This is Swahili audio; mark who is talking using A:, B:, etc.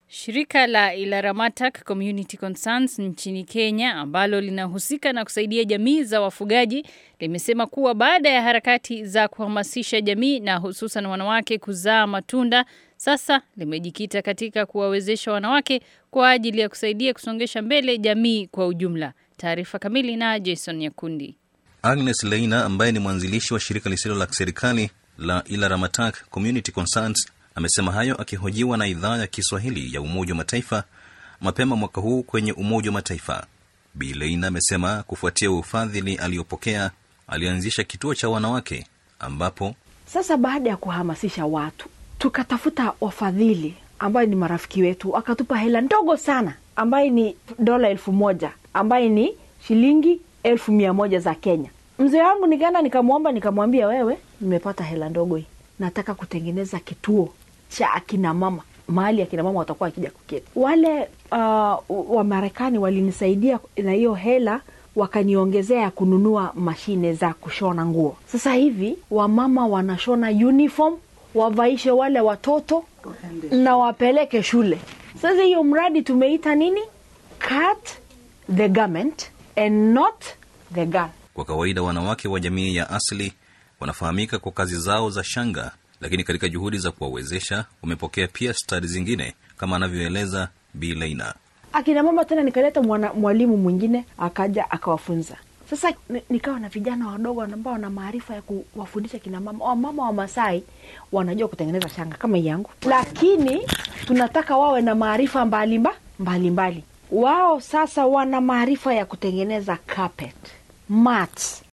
A: Shirika la Ilaramatak Community Concerns nchini Kenya ambalo linahusika na kusaidia jamii za wafugaji limesema kuwa baada ya harakati za kuhamasisha jamii na hususan wanawake kuzaa matunda, sasa limejikita katika kuwawezesha wanawake kwa ajili ya kusaidia kusongesha mbele jamii kwa ujumla. Taarifa kamili na Jason Nyakundi.
B: Agnes Leina ambaye ni mwanzilishi wa shirika lisilo la serikali la Ilaramatak Community Concerns amesema hayo akihojiwa na idhaa ya Kiswahili ya Umoja wa Mataifa mapema mwaka huu kwenye Umoja wa Mataifa. Bi Leina amesema kufuatia ufadhili aliyopokea alianzisha kituo cha wanawake ambapo
C: Sasa baada ya kuhamasisha watu, tukatafuta wafadhili ambayo ni marafiki wetu, akatupa hela ndogo sana ambaye ni dola elfu moja ambaye ni shilingi elfu mia moja za Kenya. Mzee wangu nikaenda nikamwomba, nikamwambia, wewe, nimepata hela ndogo hii, nataka kutengeneza kituo cha akina mama mahali akina mama watakuwa wakija kuketi. Wale uh, Wamarekani walinisaidia na hiyo hela wakaniongezea ya kununua mashine za kushona nguo. Sasa hivi wamama wanashona uniform wavaishe wale watoto na wapeleke shule. Sasa hiyo mradi tumeita nini? Cut the garment and not the girl.
B: kwa kawaida wanawake wa jamii ya asili wanafahamika kwa kazi zao za shanga, lakini katika juhudi za kuwawezesha wamepokea pia stadi zingine kama anavyoeleza Bi Leina.
C: akina mama tena nikaleta mwana- mwalimu mwingine akaja akawafunza sasa ni- nikawa na vijana wadogo ambao wana maarifa ya kuwafundisha kina mama wamama wa masai wanajua kutengeneza shanga kama hii yangu lakini tunataka wawe na maarifa mbalimba mbalimbali wao sasa wana maarifa ya kutengeneza carpet mats